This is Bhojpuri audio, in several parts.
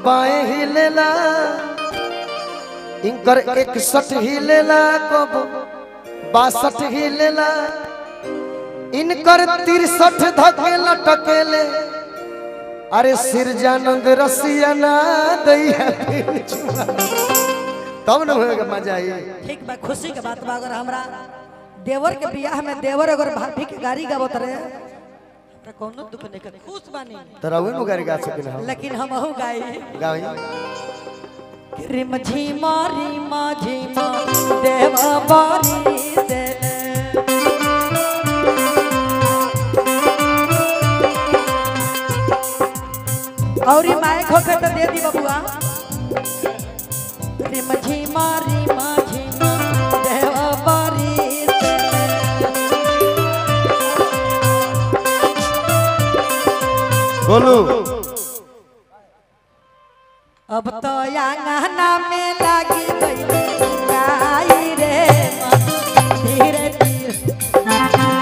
बाएं हिलेला इनकर इकसठ हिलेला कब बासठ हिलेला इनकर तिरसठ धके लटकेले अरे सिरजानंद रसिया ना दैया फिर छुआ। तब न होएगा मजा आई ठीक बा खुशी के बात बा अगर हमरा देवर के बियाह में देवर अगर भाभी के गाड़ी गावत रहे हमरा कोनो दुख नहीं कर खुश बानी तोरा उहे नु गाड़ी गा सकिन हम लेकिन हमहू गाई गाई रिम झीमा रिमा झीमा देवा बारी देले औरी माइक होके तो दे दी बबुआ रिम झीमा रिमा झीमा देवा बारी देले बोलू अब तो आंगना में लागी गई गाई रे मन धीरे धीरे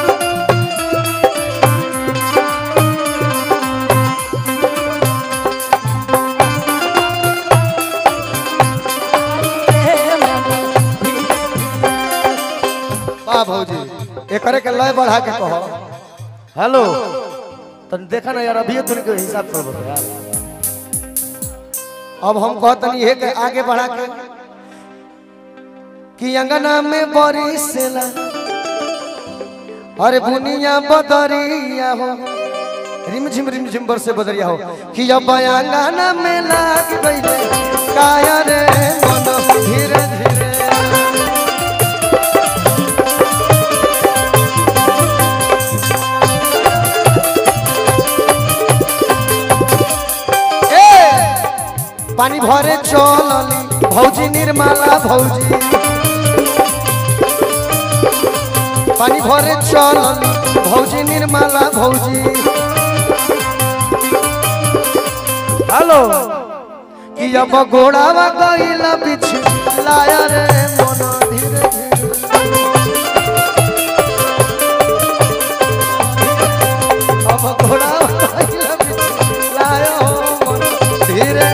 रे मन धीरे वाह भौजी एकरे के लय बढ़ा के कहो हेलो तन देखा ना यार अभी तुम के हिसाब कर बता यार अब हम कहतनी है के आगे बढ़ा के कि अंगना में बरी सेला अरे बुनिया बदरिया हो रिमझिम रिमझिम बरसे बदरिया हो कि अब अंगना में लाग गइले काया रे मन धीरे धीरे ए पानी भरे चलली भौजी निर्मला भौजी पानी भरे चलली भौजी निर्मला भौजी हेलो कि अब घोड़ावा गईला बिछ लाया रे मन धीरे धीरे अब घोड़ावा गईला बिछ लाया हो मन धीरे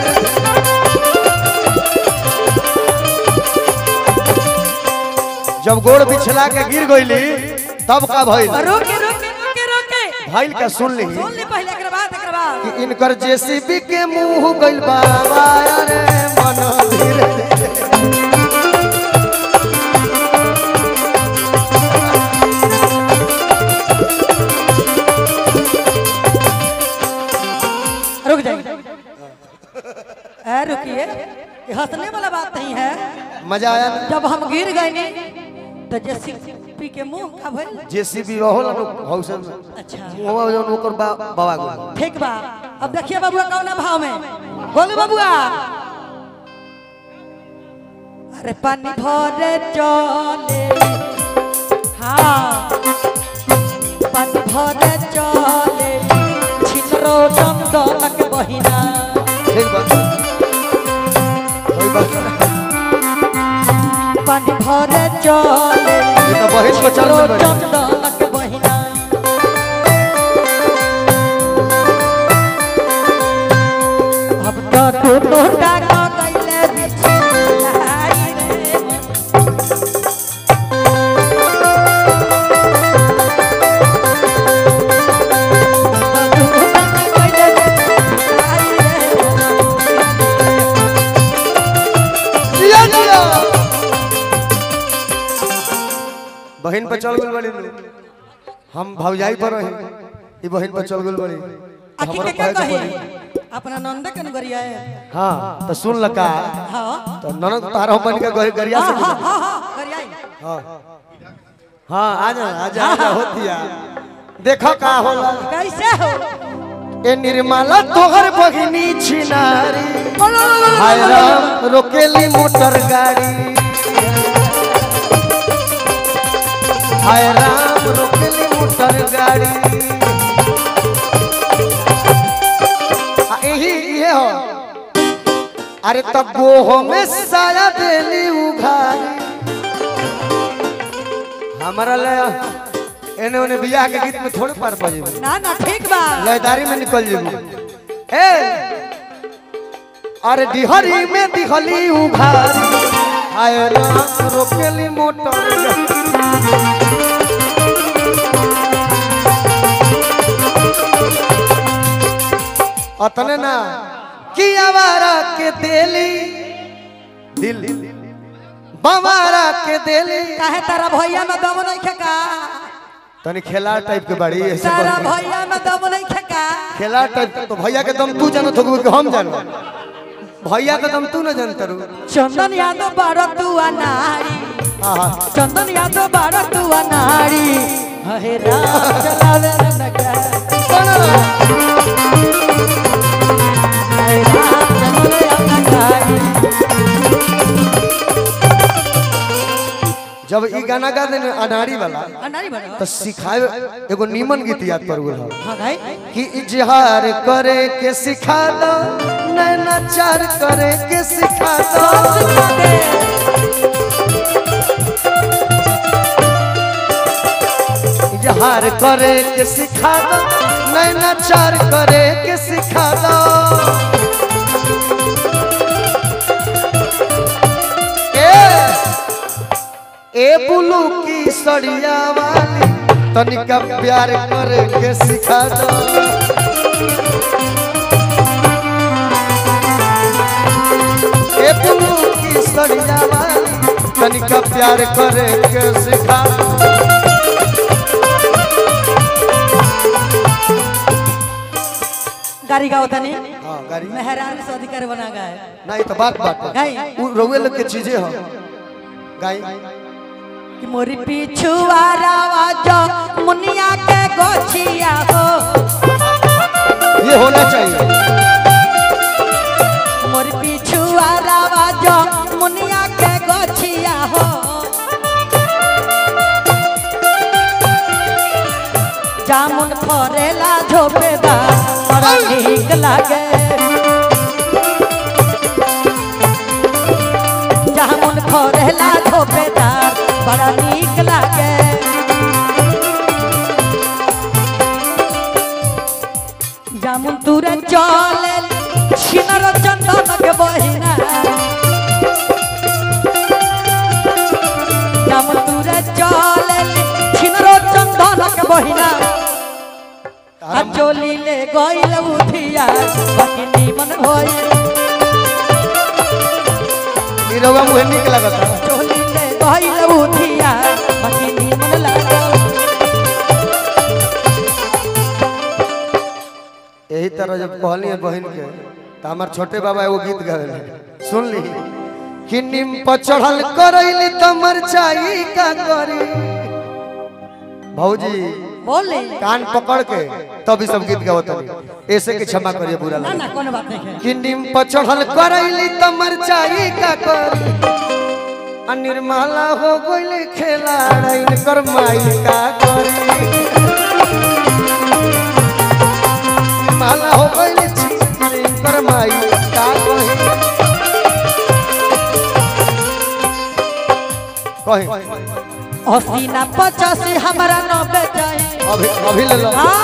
जब गोड़ बिछला के गिर गईली तब का भइल रोके रोके रोके रोके भइल का सुन ली सुन ले पहले एकरा बाद एकरा बाद कि इनकर जेसीबी के मुंह गइल बाबा रे मन धीरे धीरे रुक जाइए ए रुकिए ये हंसने वाला बात नहीं है मजा आया ना जब हम गिर गए ने तो जेसीपी के मुंह का भइल जेसीबी रहो ना हौसल में अच्छा मुंह जौन ओकर बा, बाबा गो ठीक बा अब देखिए बबुआ कौन भाव में बोलो बबुआ अरे पानी भरे चले हाँ पानी भरे चले छिनरो चंदनक बहिना ठीक बा कोई बात नहीं। पानी भरे चले ये तो बहिन को चल छिनरो में बड़ी। चंदनक बहिना अब तो टूटो टाका कैले बिछलाई रे मन जिया जिया बहन पर चल गइल बड़ी नु। हम भौजाई पर रही ई बहन पर चल गइल बड़ी आखिर हमरो के क्या कहे के कही पड़ी अपना नंद के नगरिया है हां तो सुन लका हाँ तो ननद तारो बन के गए गरिया हाँ से हाँ हाँ हाँ गरियाई हां हां आ जा आ जा आ जा होतिया देखो का होला कैसे हो ए निर्मला तोहर बहिनी छिनारी हाय राम रोकेली मोटर गाड़ी हाय राम रोकेली मोटर गाड़ी आ यही ये हो अरे तब गोहो में साया देली उघारी हमारा ले एने ओने बियाह के गीत में थोड़े पार पा जेबे ना ना ठीक बा लयदारी में निकल जेबू ए अरे डिहरी में दिहली उघारी आय राम रोकेली मोटर अतने ना कि आवारा के देली दिल बवारा के देली काहे तारा भैया में दम नहीं खेका तनी खेला टाइप के बड़ी ऐसे तारा बोल के। भैया में दम नहीं खेका खेला टाइप तो भैया के दम तू जानत हो कि हम जानो भैया के दम तू न जानत रू चंदन यादव बारो तू अनारी आहा चंदन यादव बारो तू अनारी हे राम चलावे रे नगा हे राम चलावे रे नगारी जब ई गाना गा देने अनाड़ी वाला अनारी बनो तो सिखाए एगो नीमन गीत याद पर गेल हां भाई कि इजहार करे के सिखा दो नैनाचार करे के सिखा दो इजहार करे के सिखा दो नैनाचार करे के सिखा दो ए ए बुलू की सड़िया वाली तनिका प्यार करे के सिखा दो ए बुलू की सड़िया वाली तनिका प्यार करे के सिखा दो गाड़ी गाओ तनी हाँ गाड़ी मेहरान से अधिकार बना गए नहीं तो बात बात बात। गाई उ रउए लोग के चीजें हो गाई कि मोरी पीछू आरावा जो मुनिया के गोछिया हो ये होना चाहिए मोरी पीछू आरावा जो मुनिया के गोछिया हो जामुन फरेला झोपेदार बड़ा ठीक लागे जामुन फरेला झोपेदार बड़ा नीक लागे जामुन तुरे चले छिनर चंदन के बहिना जामुन तुरे चले छिनर चंदन के बहिना आ चोली ले गइल उठिया बाकी नीमन होई ई रउआ मुहे निक लगत चोली ले गइल उठिया बाकी नीमन लागल यही तरह जब कहली है बहन के तो हमार छोटे बाबा एगो गीत गावे सुन ली कि निम पर चढ़ल करैली त मरचाई का करी भौजी बोले कान पकड़ के तभी सब गीत गावत हनी ऐसे के क्षमा करिए बुरा ना लगे ना कोनो बात नहीं है कि निम पर चढ़ल करैली त मरचाई का करी आ निर्मला हो गइल खेला कर माई का करी माला हो गइल छिरी कर माई का कही कही अस्सी ना पचासी हमारा नब्बे चाहिए अभी अभी ले लो हाँ।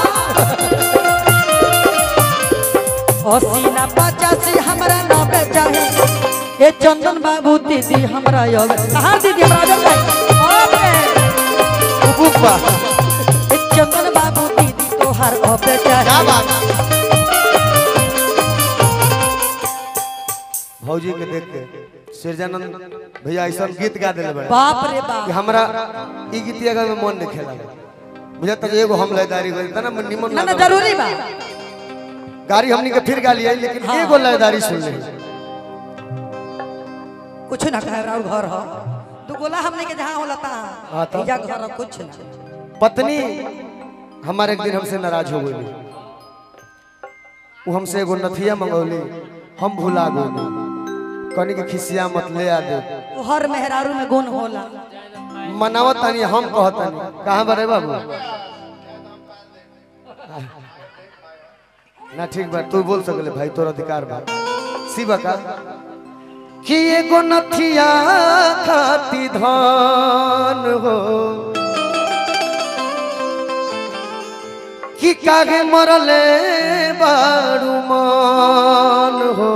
अस्सी ना पचासी हमारा नब्बे चाहिए ये चंदन बाबू दीदी हमारा योग कहाँ दीदी हमारा योग है ओबे। उबुक बा ये चंदन बाबू दीदी तो हर नब्बे क्या चाहिए बात भौजी के देख के सिरजानंद भैया ऐसा गीत गा दिले बड़े बाप रे कि बाप हमरा ई गीतिया गा में मन नहीं खेला बुझत त एगो हम लयदारी गई तना निमन ना ना लागल। जरूरी बा गाड़ी हमनी के फिर गा लिया लेकिन हाँ। एगो लयदारी सुन ली कुछ ना कहे राउर घर हो तू गोला हमने के जहाँ होला ता हाँ तो। इजा घर हो, कुछ ना पत्नी हमारे एक दिन हमसे नाराज हो गई वो हमसे एगो नथिया मंगौली हम भुला गई कनी के खिसिया मत ले आ दे वो हर मेहरारू में गुण होला मनावत तानी हम कहतनी कहाँ बरे बाबू ना ठीक बा तू बोल सकले भाई तोर अधिकार बा शिवा का कि एगो नथिया खाती धान हो कि कागे मरले बारू मान हो